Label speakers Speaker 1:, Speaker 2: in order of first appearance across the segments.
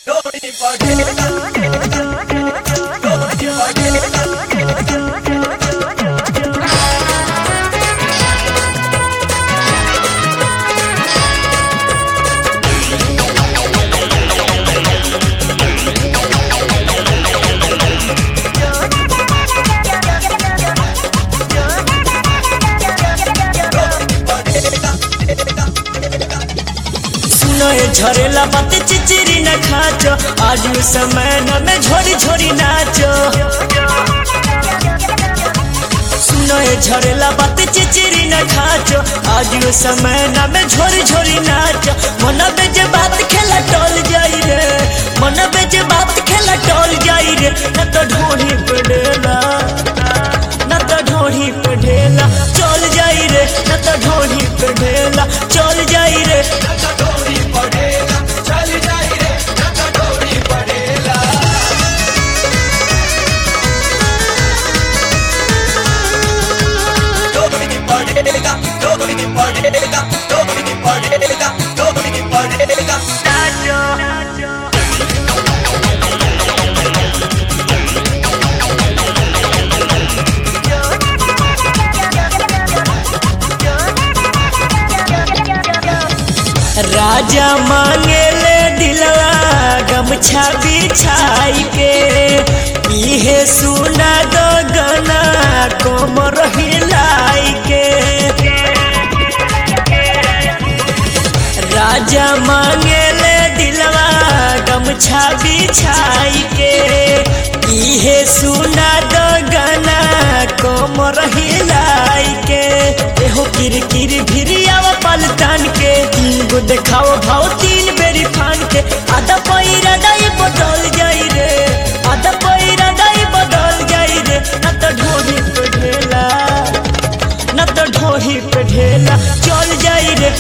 Speaker 1: सुनए झरेला बात चिचिरी न खाचो आज समय न में झोरी झोरी नाचो सुनए झरेला बात चिचिरी न खाचो आज समय न में झोरी झोरी नाचो मन बेजे बात खेला टोल जाई रे मन बेजे बात खेला टोल जाई रे न तो ढोढ़ी पड़ेला न तो ढोढ़ी पे ढेला चल जाई रे न तो ढोढ़ी पे ढेला चल जाई रे राजा मांगे ले दिलवा गमछा बिछाई के इहे सुना दो गना कोमर हिलाई के राजा मांगे ले दिलवा गमछा बिछाई के इहे सुना दो गना कोमर हिलाई के एहो किर किर भिरियावा पलटन के तीन गो देखाओ भाव तीन बेरी फान के आधा पैरा दाई बदल जाई रे आधा पैरा दाई बदल जाई रे न तो ढोही पे ढेला न तो ढोही पे ढेला चल जाई रे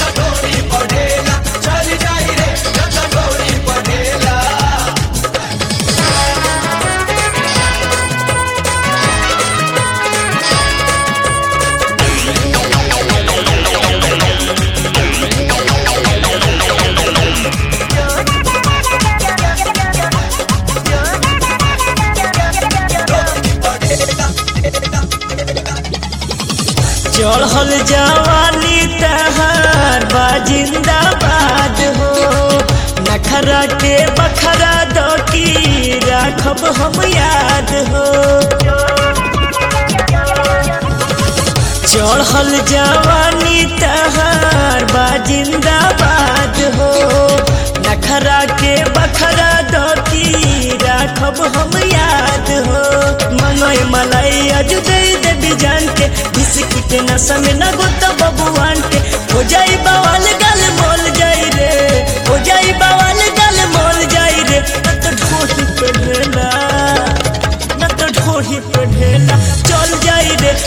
Speaker 1: चढ़ल जवानी तहार बा जिंदाबाद हो नखरा के बखरा दो की राखब हम याद हो चढ़ल जवानी तहार बा जिंदाबाद हो नखरा के बखरा दो की राखब हम याद हो मनोय मलाई अजु दे देवी जान के बिस्की के नशा में न गोता बबुआन के हो जाई बवाल गल मोल जाई रे हो जाई बवाल गल मोल जाई रे न तो ढोही पे ढेला न तो ढोही पे ढेला चल जाई रे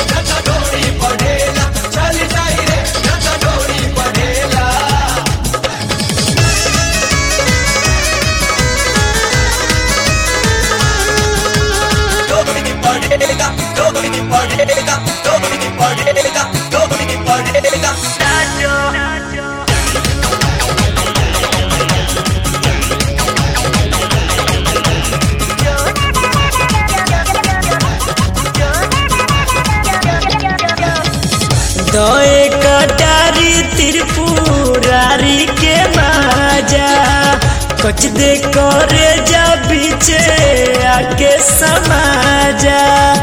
Speaker 1: दए कटारी त्रिपुरारी के माजा कच दे करे जा बीचे आके समाजा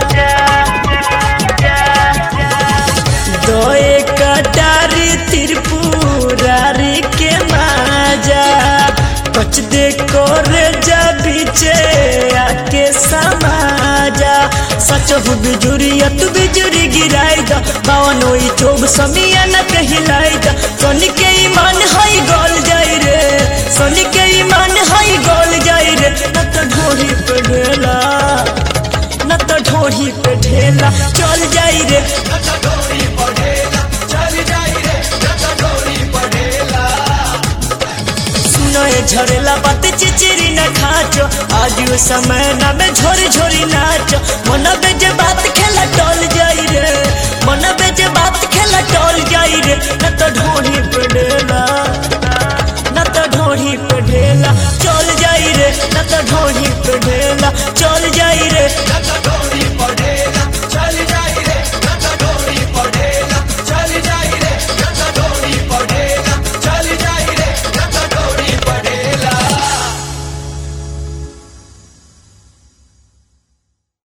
Speaker 1: दए कटारी त्रिपुरारी के माजा कच दे करे जा बीचे आके समाजा सच हो बिजुरिया तू बिजुरी गिराई दा बावन ओई चोब समिया न कहिलाई दा सोनी के ईमान हाई गोल जाई रे सोनी के ईमान हाई गोल जाई रे न तो ढोरी पे ढेला न तो ढोरी पे ढेला चल जाई रे सुनए झरेला बात चिचिरी न खाचो आज समय न में झोरी झोरी नाचो मन बेजे बात खेला टोल जाई रे मन बेजे बात खेला टोल जाई रे न तो ढोढ़ी पे डेला